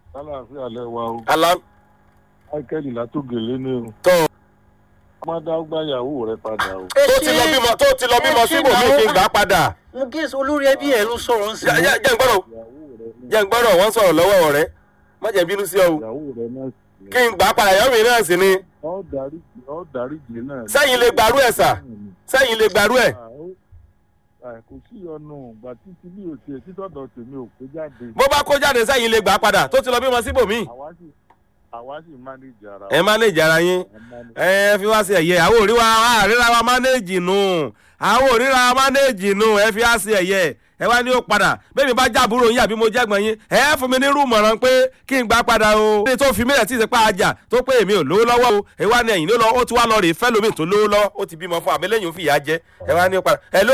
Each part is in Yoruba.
Àlàáfíà lẹ wa o. alá Michael Látògèlé ni o. tọ́ Mọ́dá ó gbá ìyàwó rẹ̀ padà o. tó ti lọ bímọ tó ti lọ bímọ síbòmí kí n gbà á padà mo gé olórí ẹbí ẹ ló sọ̀rọ̀ ń sìn. Jẹ́- jẹ́ jẹ́ n gbọ́dọ̀ Ìyàwó rẹ̀ ní jẹ́ n gbọ́dọ̀ wọ́n sọ̀rọ̀ lọ́wọ́ ọ̀rẹ́ má jẹ́ bínú sí ọ o ìyàwó rẹ̀ náà sì ni. kí n gbà á padà ìyàwó mi náà sì ni Ọ́ dáríjì ọ́ dáríjì náà. sẹ́yìn lè gbàrú ẹ̀ sà sẹ́yìn lè gbàrú ẹ̀ Ah, ó- ah, Kò sí ọ̀nà ìgbà títí bí o tiẹ̀ títọ̀dọ̀ tèmi ò pé jáde. bó bá kó jáde sẹ́yìn lè gbà á padà tó ti lọ bímọ síbòmí Àwa sì àwa sì mánéjì ara ẹ mánéjì ara yín ẹ fi wá sí ẹ̀yẹ àwọn òríra àríra wa mánéjì nù àwọn òríra wa mánéjì nù ẹ fi wá sí ẹ̀yẹ ẹ wá ní ó padà bẹ́ẹ̀ni bá jábúrò yín àbí mo jẹ́gbọ̀n yín ẹ fún mi ní rúmọ̀ràn pé kí n gbà padà o. ní tó fi mílẹ̀ tí ì sèpá ajá tó pé èmi ò lówó lọ́wọ́ o ẹ wá ní ẹ̀yìn ló lọ ó ti wá lọ rè fẹ́ lómi tó lówó lọ́wọ́ ó ti bímọ fún àmẹ́lẹ́yìn fìyà jẹ ẹ wá ní ó padà hello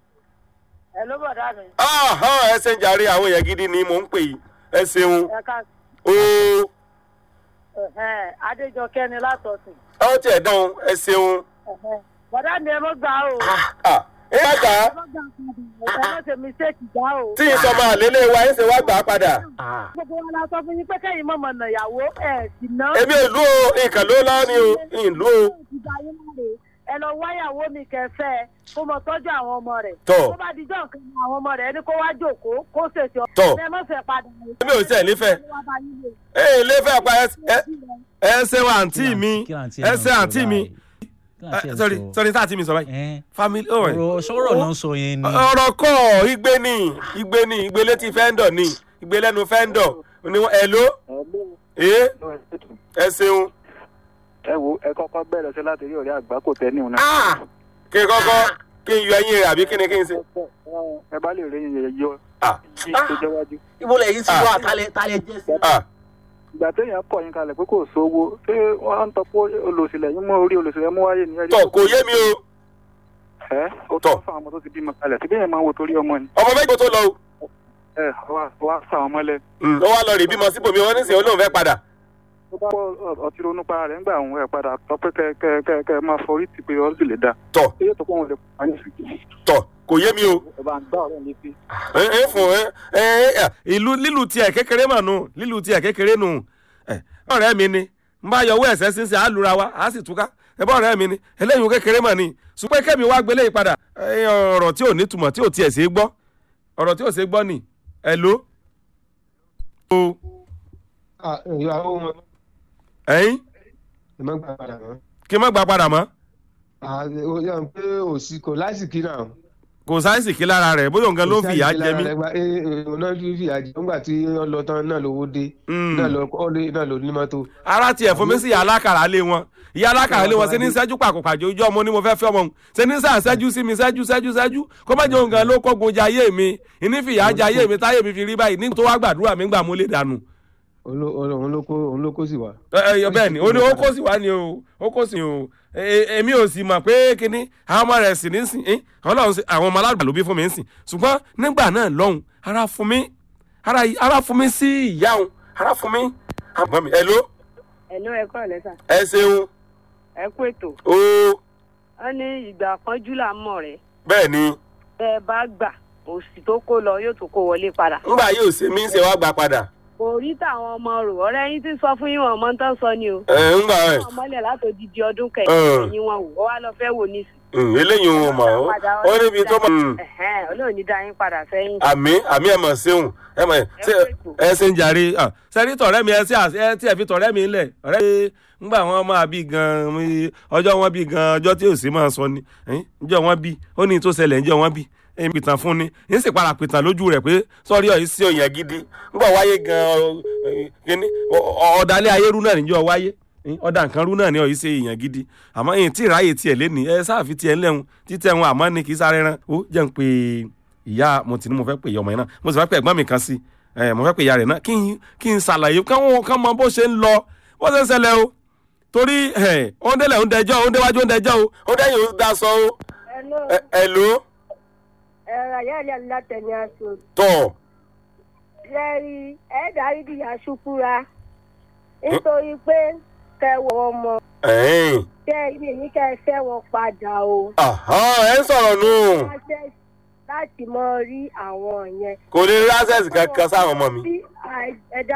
ẹ ló bọ̀ dá mi. ọ̀hán ẹ ṣe ń jàre àwọn èèyàn gidi ni mò ń pè yìí ẹ ṣeun ẹ ká o ẹ̀hẹ́n, adéjọkẹ́ ni látọ̀sìn. ọ tiẹ̀ dán ẹ ṣeun ẹ̀hẹ́n. bọ̀dá mi ẹ mọ́ gbà o. ah ẹ má gbà á ẹ mọ́ gbà padà ẹ mọ́ ṣe mistake gbà o. tí ìsọmọ àlélẹ́ wa ẹ ṣe wá gbà á padà. gbogbo wa la sọ fún yín pé kẹ́yìn mọ̀mọ́ nà ìyàwó ẹ̀ sì ná. èmi ò lú o nǹkan ló lọ́ ni o ìlú o. ìgbà yín náà rèé ẹ lọ wáyàwó mi kẹfẹ kó mọ tọ́jú àwọn ọmọ rẹ̀. Tọ́. tó bá dijọ́ nǹkan ní àwọn ọmọ rẹ̀ ẹni kó wá jòkóó kó ṣètò. Tọ́. ẹ mọ̀ fẹ́ padà. èmi ò tiẹ̀ nífẹ̀ẹ́ Wá bá yín lò. ẹ lè fẹ́ pa ẹ- ẹ ẹ ṣe wa àǹtí mi kí àǹtí ẹ ẹ̀ ṣe náà àǹtí sọ mi báyìí? Kí àǹtí ẹ̀ Eh, sorry sọ? sorry tá àǹtí mi sọ báyìí Ẹ́n, family oh ọ̀rọ̀ sọ̀rọ̀ náà sọ yẹn ni. ọ̀rọ̀ kọ́ igbe ni igbe ni igbe létí fẹ́ńdọ̀ ni igbe lẹ́nu fẹ́ńdọ̀ ni wọ́n ẹ̀ ló ẹ ẹ ṣeun ẹ wo ẹ kọ́kọ́ bẹ̀rẹ̀ sí láti rí ọ̀rẹ́ àgbà kò tẹ́ níhùn náà. Ah! kí n kọ́kọ́ kí n yọ ẹyin rẹ̀ àbí kí ni kí n ṣe. ẹ bá lè rí yẹn yọ Ah! yí tó jẹ́ wájú. ibo lẹ́yìn sí wa talẹ̀ talẹ̀ jẹ́ sí. Ah! ìgbà téèyàn kọ̀ yín kalẹ̀ pé kò sówó ṣé wọ́n ń tọ́pọ̀ olùsílẹ̀ yín mú orí olùsílẹ̀ mú wáyé ní ẹ̀rí. tọ kò yé mi o ẹ ó Tọ́. tọ́ fún àwọn ọmọ tó ti bímọ kalẹ̀ síbí yẹn máa ń wo torí ọmọ ni. ọmọ méjì tó lọ o ẹ wá wá sá àwọn mọ́lẹ̀. Mm, ó wá lọ rè bímọ síbòmí wọn nísìnyí olóhùn fẹ́ padà. tó bá pọ̀ ọtí ronú pa rẹ̀ ńgbà òun ẹ̀ padà tọ́ pé kẹ́ kẹ́ kẹ́ kẹ́ máa forí ti pé ọ́ sì lè dá. tọ iye tó pọ̀ wọn lè pa ní sí. tọ kò yé mi o. ẹ bá ń gbá ọ̀rẹ́ mi sí. ẹ ẹ fún ẹ ẹ ẹ ìlú lílù tiẹ̀ kékeré mà nù lílù tiẹ̀ kékeré nù ẹ ọ̀rẹ́ mi ni n bá yọwọ́ ẹ̀sẹ̀ sínsìn á lura wa á sì túká ẹ bá ọ̀rẹ́ mi ni eléyìí kékeré mà ní ṣùgbọ́n kẹ́mi wá gbélé yìí padà ẹ ọ̀rọ̀ tí ò ní túmọ̀ tí ò tiẹ̀ ṣe é gbọ́ ọ̀rọ̀ tí ò ṣe é gbọ́ ni ẹ ló. o ìyàwó wọn ẹyin ẹ má gbà padà mọ́. kí n má gba padà mọ́ ó yàn pé òsì kò lásìkí náà. kò sáyẹ́nsì kí lára rẹ̀ bóyá nǹkan ló ń fìyà jẹ mí. òun náà fi fìyà jẹ nígbà tí wọ́n lọ tán náà lówó dé Mm. náà lọ kọ́lé náà ló ní mọ́tò. ara tiẹ̀ fún mi sí ìyá alákàrà lé wọn ìyá alákàrà lé wọn ṣe ní sẹ́jú pàkópàjọ ojú ọmọ ni mo fẹ́ fẹ́ ọmọ òun ṣe ní sàn sẹ́jú sí mi sẹ́jú sẹ́jú sẹ́jú kó má jẹun gan ló kọ́gun jẹ ayé mi ìní fìyà jẹ ayé mi táyé mi fi rí báyìí ní tó wá gbàdúrà mi gbà mo lè dànù. òun ló- òun ló kó òun ló kó sì wá. ẹ ẹ bẹ́ẹ̀ ni ó ní ó kó sì wá ni o ó kó sì o Ẹ- ẹ- èmi ò sì mọ̀ pé kíní àwọn ọmọ rẹ̀ sì ní sìn ín ọlọ́run sì- àwọn ọmọ alágbà ló bí fún mi ń sìn ṣùgbọ́n nígbà náà lọ́hùn ara fún mi ara ara fún mi sí ìyá òun ara fún mi. àbọ̀ mi ẹ ló ẹ̀lú ẹ kọ́ lẹ́sà ẹ ṣeun ẹ kú ètò o wọ́n ní ìgbà pọ́njú là ń mọ̀ rẹ̀ bẹ́ẹ̀ ni bẹ́ ẹ bá gbà òsì tó kó lọ yóò tún kó wọlé padà. ńgbà yóò ṣe mí ṣe wá gbà padà. kò rí táwọn ọmọ rò ọ̀rẹ́ yín ti sọ fún yín wọn ọmọ tán sọ ni o. ẹ ńgbà ẹ wọn mọ́lẹ̀ látòdìdí ọdún Ẹ̀. kẹyìn ẹ̀yìn wọn wò ó wá lọ fẹ́ wò nísì. ǹ, eléyìí ò mọ̀ ó ó níbi tó mọ̀ ǹ, Ẹ̀hẹ́n, Ọlọ́run ní dá yín padà sẹ́yìn. àmí àmí ẹ̀ mọ̀ ṣeun ẹ̀ mọ̀ ṣe ẹ ṣe ń jàre ah, sẹ́ni tọ̀rẹ́ mi ẹ ṣe àṣẹ ẹ tí ẹ fi tọ̀rẹ́ mi lẹ̀ ọ̀rẹ́ mi ńgbà wọn máa bí gan mi- ọjọ́ wọn bí gan ọjọ́ tí ò sí máa sọ ni ẹ̀yìn, ǹjọ́ wọn bí ó ní tó ṣẹlẹ̀ ǹjọ́ wọn bí èmi pìtàn fún ni yín sì para pìtàn lójú rẹ̀ pé sọ́rí ọ̀yìn sí òyìn gidi ńgbà wáyé gan ọ- kíní, ọ- ọ- ọ̀dàlẹ̀ ayérú náà níjọ́ wáyé ọ̀dà nǹkan rú náà ni ọ̀yìn ṣe èèyàn gidi àmọ́ èyí tí ìráyè tiẹ̀ lẹ́ni ẹ sáàfi tiẹ̀ ńlẹ́hun títẹ̀ wọn àmọ́ ni kì í sáré rán ó jẹ́ ń pe ìyá mo ti ní mo fẹ́ pè ìyá ọmọ yẹn náà mo sì fẹ́ pè ẹ̀gbọ́n mi kan sí ẹ mo fẹ́ pè ìyá rẹ̀ náà kí n kí n ṣàlàyé káwọn kan mọ bó ṣe ń lọ bó ṣe ń ṣẹlẹ̀ o torí ẹ ó ń délẹ̀ ó ń dẹjọ́ ó ń déwájú ó ń dẹjọ́ o ó dẹ́yìn ó dá sọ o ẹ ẹ ló ẹ̀rọ ayélujára látẹ̀lé aṣọ tọ̀ lẹ́rí ẹ̀ẹ́dàrí dìyà ṣùkúra nítorí pé kẹwọ́ ọmọ ẹ̀ẹ́n tẹ́ ilé yín kẹ́ ẹ fẹ́ wọn padà o. àhán ẹ̀ ń sọ̀rọ̀ nù Access láti mọ rí àwọn yẹn. kò ní rí access kankan sáwọn ọmọ mi. bí ẹ̀dá